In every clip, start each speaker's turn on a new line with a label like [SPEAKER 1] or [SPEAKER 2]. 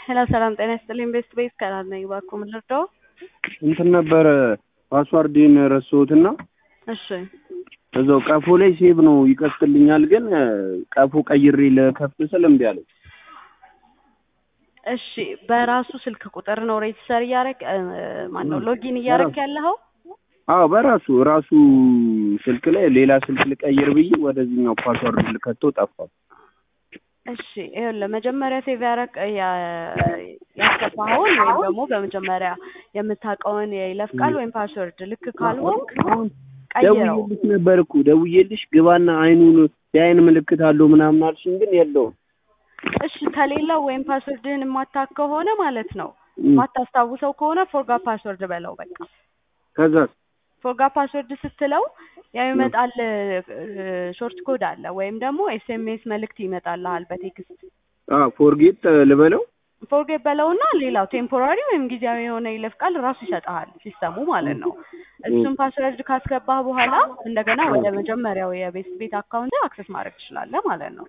[SPEAKER 1] ሄሎ ሰላም ጤና ይስጥልኝ። ቤስት ቤስ ከናት ነኝ። እባክዎ ምን ልርዳው?
[SPEAKER 2] እንትን ነበረ ፓስዋርዴን ረሳሁትና
[SPEAKER 1] እሺ
[SPEAKER 2] እዛው ቀፎ ላይ ሴቭ ነው ይከፍትልኛል፣ ግን ቀፎ ቀይሬ ለከፍት ስል እምቢ አለኝ።
[SPEAKER 1] እሺ በራሱ ስልክ ቁጥር ነው ሬጅስተር እያረግ ማነው ሎጊን እያረግ ያለኸው?
[SPEAKER 2] አዎ በራሱ ራሱ ስልክ ላይ ሌላ ስልክ ልቀይር ብዬ ወደዚህኛው ፓስዋርድ ልከተው ጠፋ።
[SPEAKER 1] እሺ ይኸውልህ መጀመሪያ ሴቭ ያረግ ያስገባኸውን ወይም ደግሞ በመጀመሪያ የምታውቀውን የይለፍ ቃል ወይም ፓስወርድ ልክ ካልሆንክ ቀይረው።
[SPEAKER 2] ደውዬልሽ ነበር እኮ ደውዬልሽ ግባና አይኑን የአይን ምልክት አለው ምናምን አልሽኝ፣ ግን የለውም።
[SPEAKER 1] እሺ ከሌለው ወይም ፓስወርድህን የማታውቅ ከሆነ ማለት ነው የማታስታውሰው ከሆነ ፎርጋ ፓስወርድ በለው በቃ።
[SPEAKER 2] ከዛስ
[SPEAKER 1] ፎርጋ ፓስወርድ ስትለው ያው ይመጣል ሾርት ኮድ አለ ወይም ደግሞ ኤስኤምኤስ መልእክት ይመጣልሃል በቴክስት
[SPEAKER 2] ፎርጌት ልበለው
[SPEAKER 1] ፎርጌት በለውና ሌላው ቴምፖራሪ ወይም ጊዜያዊ የሆነ ይለፍ ቃል ራሱ ይሰጥሃል ሲስተሙ ማለት ነው። እሱን ፓስወርድ ካስገባህ በኋላ እንደገና ወደ መጀመሪያው የቤት ቤት አካውንት አክሰስ ማድረግ ትችላለህ ማለት ነው።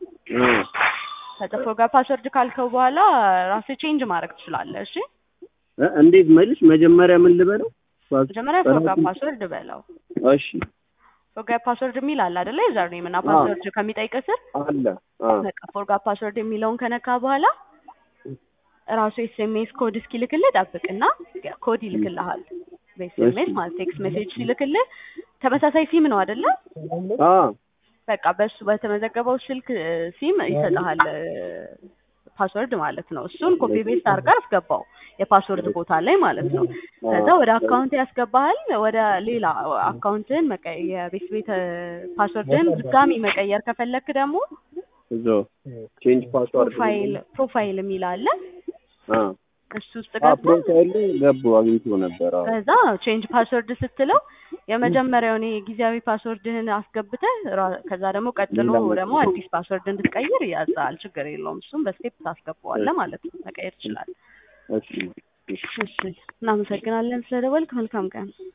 [SPEAKER 1] ከዛ ፎርጋ ፓስወርድ ካልከው በኋላ ራስህ ቼንጅ ማድረግ ትችላለህ። እሺ
[SPEAKER 2] እ እንዴት መልሽ? መጀመሪያ ምን ልበለው?
[SPEAKER 1] መጀመሪያ ፎርጋ ፓስወርድ በለው።
[SPEAKER 2] እሺ
[SPEAKER 1] ፎርጋ ፓስወርድ የሚል አለ አይደለ? ዩዘር ኔም እና ፓስወርድ ከሚጠይቅ ስር
[SPEAKER 2] አለ
[SPEAKER 1] በቃ ፎርጋ ፓስወርድ የሚለውን ከነካ በኋላ ራሱ ኤስኤምኤስ ኮድ እስኪልክልህ ጠብቅና ኮድ ይልክልሃል። በኤስኤምኤስ ማለት ቴክስት ሜሴጅ ሲልክልህ ተመሳሳይ ሲም ነው አይደለ?
[SPEAKER 2] አ
[SPEAKER 1] በቃ በሱ በተመዘገበው ስልክ ሲም ይሰጥሃል ፓስወርድ ማለት ነው። እሱን ኮፒ ቤስት አድርጋ አስገባው የፓስወርድ ቦታ ላይ ማለት ነው። ከዛ ወደ አካውንት ያስገባሃል። ወደ ሌላ አካውንትን የቤት ቤት ፓስወርድን ድጋሚ መቀየር ከፈለክ ደግሞ
[SPEAKER 2] እዛው ቼንጅ ፓስዋርድ
[SPEAKER 1] ፕሮፋይል ፕሮፋይል የሚል አለ
[SPEAKER 2] አ
[SPEAKER 1] እሱ ውስጥ ገብተህ
[SPEAKER 2] ፕሮፋይል ገቡ አግኝቶ ነበር። አዎ
[SPEAKER 1] ከዛ ቼንጅ ፓስወርድ ስትለው የመጀመሪያውን ጊዜያዊ ፓስወርድህን አስገብተህ ራ- ከዛ ደግሞ ቀጥሎ ደግሞ አዲስ ፓስወርድ እንድትቀይር ያዛል። ችግር የለውም። እሱም በስቴፕ ታስገባዋለህ ማለት ነው። መቀየር ትችላለህ።
[SPEAKER 2] እሺ
[SPEAKER 1] እሺ፣ እናመሰግናለን ስለደወልክ። መልካም ቀን።